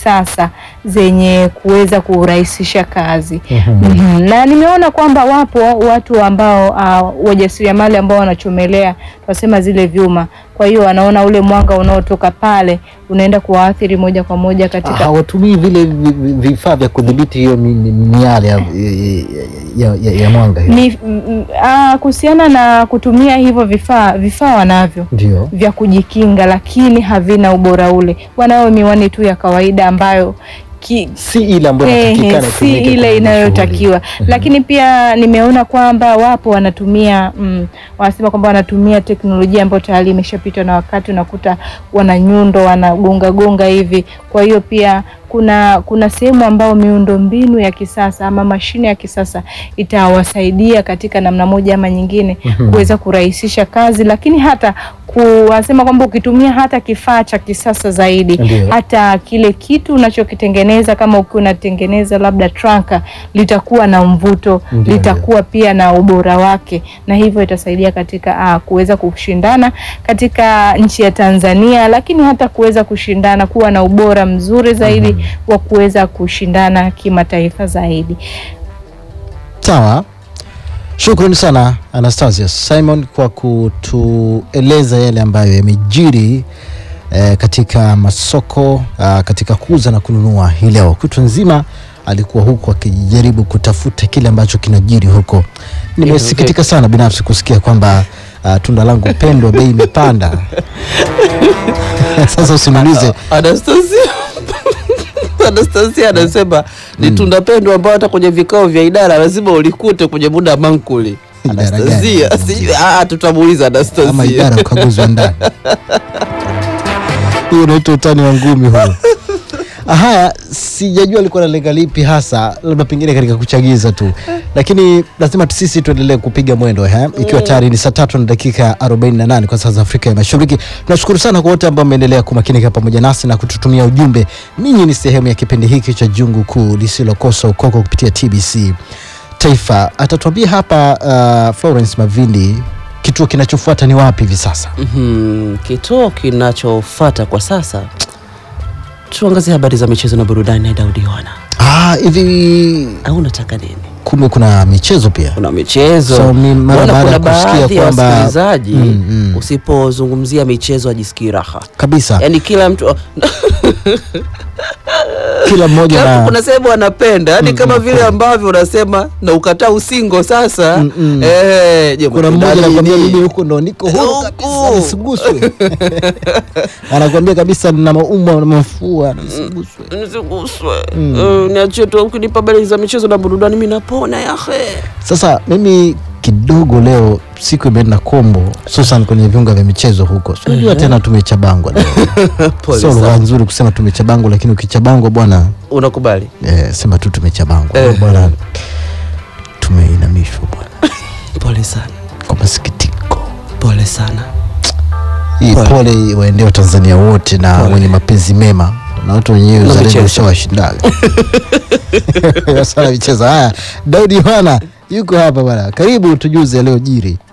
kisasa zenye kuweza kurahisisha kazi. Mhm. Mhm. Na nimeona kwamba wapo watu ambao uh, wajasiriamali ambao wanachomelea tunasema zile vyuma, kwa hiyo wanaona ule mwanga unaotoka pale unaenda kuwaathiri moja kwa moja katika hawatumii vile vi- vi- vifaa vya kudhibiti hiyo mi- mi- miale ya, ya, ya, ya mwanga hiyo. ni mm, mm, ah, kuhusiana na kutumia hivyo vifaa, vifaa wanavyo Ndio. vya kujikinga, lakini havina ubora ule. Wanayo miwani tu ya kawaida ambayo ki, Si ile ambayo Ehe, inatakikana si itumike ile kwenye inayotakiwa shughuli. lakini pia nimeona kwamba wapo wanatumia mm, wanasema kwamba wanatumia teknolojia ambayo tayari imeshapitwa na wakati, unakuta wana nyundo wanagonga gonga hivi. Kwa hiyo pia kuna kuna sehemu ambao miundo mbinu ya kisasa ama mashine ya kisasa itawasaidia katika namna moja ama nyingine Mhm. kuweza kurahisisha kazi, lakini hata kuwasema kwamba ukitumia hata kifaa cha kisasa zaidi Ndio. hata kile kitu unachokitengeneza kama ukiwa unatengeneza labda tranka litakuwa na mvuto Ndio, litakuwa pia na ubora wake, na hivyo itasaidia katika ah, kuweza kushindana katika nchi ya Tanzania, lakini hata kuweza kushindana kuwa na ubora mzuri zaidi Mhm. wa kuweza kushindana kimataifa zaidi. Sawa, shukrani sana Anastasia Simon kwa kutueleza yale ambayo yamejiri eh, katika masoko ah, katika kuuza na kununua hii leo. Kutwa nzima alikuwa huko akijaribu kutafuta kile ambacho kinajiri huko. Nimesikitika sana binafsi kusikia kwamba ah, tunda langu pendwa bei imepanda. Sasa usiniulize Anastasia Anastasia anasema ni tunda pendwa ambao hata kwenye vikao vya idara lazima ulikute kwenye muda mankuli. Idara gani? Anastasia, si- ah, tutamuuliza ama Anastasia. idara ya ukaguzi wa ndani. Huyo unaitwa utani wa ngumi huo. Haya, sijajua alikuwa analenga lipi hasa, labda pengine katika kuchagiza tu, lakini lazima tu sisi tuendelee kupiga mwendo eh, ikiwa tayari ni saa tatu na dakika 48 kwa saa za Afrika ya Mashariki. Tunashukuru sana kwa wote ambao mmeendelea kumakinika pamoja nasi na kututumia ujumbe. Ninyi ni sehemu ya kipindi hiki cha Jungu Kuu lisilokosa ukoko kupitia TBC Taifa. Atatuambia hapa uh, Florence Mavindi kituo kinachofuata ni wapi hivi sasa? Mhm, Kituo kinachofuata kwa sasa tuangazie habari za michezo na burudani na Daudi Yohana. Ah, hivi Au unataka nini? kumbe kuna michezo pia. Kuna michezo. So, mi- mara Mbona baada ya kuna kusikia baadhi ya kwamba- wasikilizaji Mm, mm. usipozungumzia michezo ajisikii raha. Kabisa. Yaani kila mtu Kila mmoja kila mtu na kuna sehemu anapenda yaani kama vile ambavyo unasema na ukataa usingo sasa Mm, mm. eh, je, kuna umependa mmoja anakuambia nini? mimi huko ndo niko huru Huku. kabisa nisiguswe. anakuambia kabisa nina maumwa na mafua nisiguswe. nisiguswe Mm. Eh, niachie tu ukinipa habari za michezo na burudani mi napona yahe Sasa mimi kidogo leo siku imeenda kombo, hususan kwenye viunga vya michezo huko. So, Unajua tena tumechabangwa leo. Pole Sio lugha sana. nzuri kusema tumechabangwa, lakini ukichabangwa bwana unakubali eh, sema tu tumechabangwa Eh. bwana, tumeinamishwa bwana pole sana kwa masikitiko. pole sana Hii Pole. pole waendee Watanzania wote na Pole. wenye mapenzi mema na watu wenyewe Na uzalendo michezo. ushawashindaga sana michezo. Haya, Daudi Yohana yuko hapa bwana, karibu tujuze yaliyojiri.